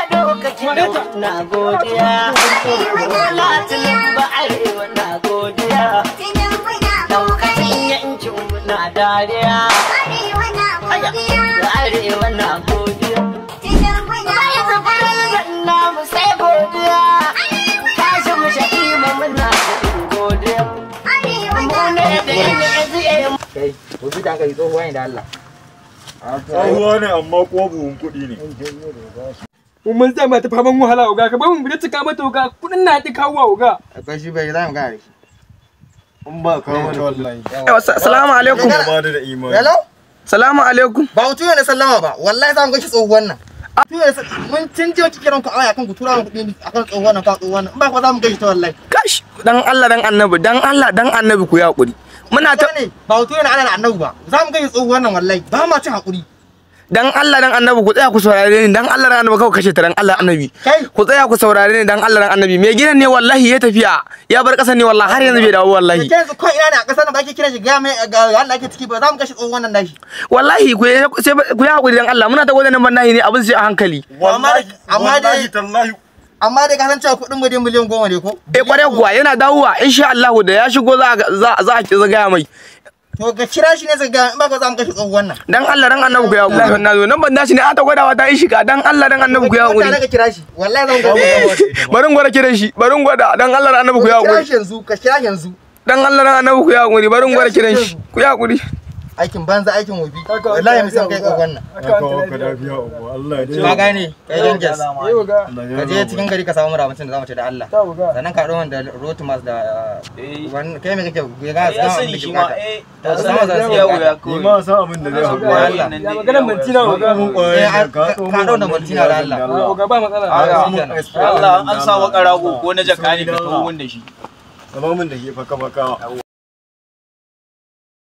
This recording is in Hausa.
dokacin na godiya latin ba arewa na godiya daukacin yankin na dariya da arewa na godiya namu sai godiya tashi mu shaƙi mu muna godiya mu ne da yin kai ku bi da aka yi tsohuwa ne da Allah Tsohuwa ne amma ko buhun kuɗi ne. mun zai mata faman wahala uga ka ba mu bi cika mata uga kudin na ti kawo uga akwai shi bai za mu gane shi In ba ka wani wallahi. Salamu alaikum. Ba da imani. hello Salamu alaikum. ba mutum ne sallama ba wallahi za mu gashi tsohuwan nan Mutum ne sa- mun cin jiwa kike ranku a waya kan ku tura mu kuɗi akan tsohuwan nan ka tsohuwan nan in ba ko za mu gashi ta wallahi Kash, dan Allah dan Annabi, dan Allah dan Annabi ku ya hakuri. Muna ta ne ba mutum ne ana da annabi ba za mu gashi tsohuwan nan wallahi ba ma cin hakuri dan Allah dan Annabi ku tsaya ku saurare ni dan Allah dan Annabi kawai kashe ta dan Allah Annabi. Kai. Ku tsaya ku saurare ni dan Allah dan Annabi. Me gidan ne wallahi ya tafiya. Ya bar kasan ne wallahi har yanzu bai dawo wallahi. Ke yanzu ko ina ne a ƙasar nan ba ke kiran shi ga mai ga Allah ake ciki ba za mu gashi tsohuwan nan nashi Wallahi ku yi- sai ku yi hakuri dan Allah. Muna ta gwada nan bannahi ne abin sai a hankali. Wallahi, amma dai- wallahi tallahi amma dai ka san cewa kuɗin mu dai miliyan goma ne ko Eh kware kuwa yana dawowa insha Allah da ya shigo za a- za za a ki zagaya mai. to ga kira shi ne zai ga in ba ko za mu gashi tsohuwan nan Dan Allah dan Annabi ku ya hakuri. Wallahi na zo nan ban dashi ne a ta gwadawa ta yi shiga dan Allah dan Annabi ku ya Mutane hakuri. ka kira shi wallahi za mu gashi Bari in gwada kiran shi. Bari in gwada dan Allah dan Annabi ku ya ka kira hakuri. shi yanzu ka kira shi yanzu Dan Allah dan Annabi ku ya hakuri. Bari in gwada kiran shi. Ku ya hakuri. aikin banza aikin wobi wallahi mu san kai tsohuwan nan aka waka lafiya uku. Allah ya ka gane kai danges yi uga ka je cikin gari ka samu mura mutum da zamu ce da Allah ta uga sannan ka ɗau da rotumas da wani kai me kake ya ga ya su sani shi ma eh ta Sama sama za za su su yi yawo wuya. ya Ni ma san abin da zai haƙura. Allah. ya maganar mintina uga Mun ƙwaye Eh, ne, ka- ka ɗau da Maltina da Allah. Ah, uga ba matsala Ah, Ka shi mun kenan. extra Allah abin an da sa wa Allah. karago ko na jaka ne ka taho mun da shi Zama mun da ke faka faka.